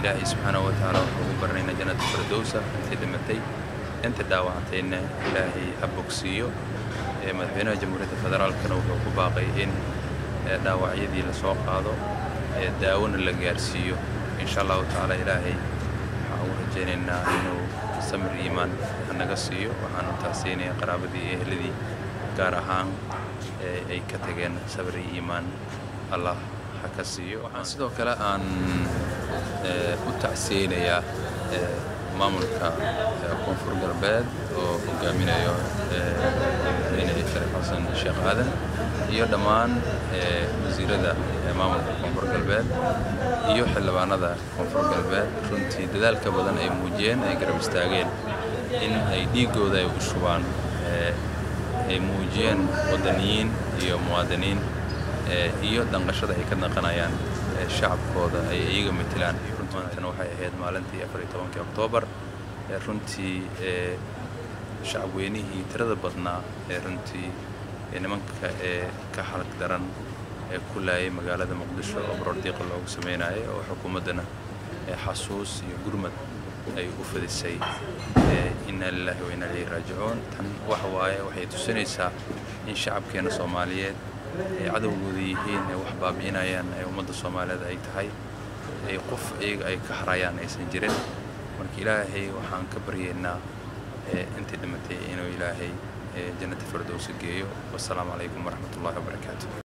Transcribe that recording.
ilaahay subxaanahu wa tacaala waxaan ugu baranaynaa jannata firdowsa intii dhimatay inta dhaawacantayna ilaahay ha bogsiiyo madaxweynaha jamhuuriyadda federaalkana wuxuu ku baaqay in dhaawacyadii lasoo qaado daawona la gaarsiiyo insha allahu tacaala ilaahay waxaan ugu rajaynaynaa inuu samir iimaan hanaga siiyo waxaanu taasiinaya qaraabadii iyo ehladii gaar ahaan ay ka tageen sabir iyo iimaan allah ha ka siiyo waxaan sidoo kale aan u tacsiyeynayaa maamulka koonfur galbeed oo hogaaminayo madaxweyne shariif xasan sheekh aadan iyo dhammaan wasiirada maamulka koonfur galbeed iyo xildhibaanada koonfur galbeed runtii dadaalka badan ay muujiyeen ay garab istaageen in ay dhiiggooda ay u shubaan ay muujiyeen wadaniyiin iyo muwaadiniin iyo danqashada ay ka naqanayaan shacabkooda ay iyaga matelaan maantana waxay ahayd maalintii afar iyo tobankii oktoobar runtii shacabweynihii tirada badnaa ee runtii nimanka ee ka xalag daran ee ku laayay magaalada muqdisho oo baroordiiqa loogu sameynayay oo xukuumaddana xasuus iyo gurmad ay u fadisay inna lillahi wa inna ilayhi raajicuun tan waxa waaye waxay tusinaysaa in shacabkeena soomaaliyeed ay cadowgooda yihiin ay wax baabi'inayaan ee ummadda soomaaliyeed ay tahay ay qof iyaga ay ka harayaan aysan jirin marka ilaahay waxaan ka baryaynaa intii dhimatay inuu ilaahay jannata firdowsa geeyo wassalaamu calaykum waraxmat ullahi wabarakaatu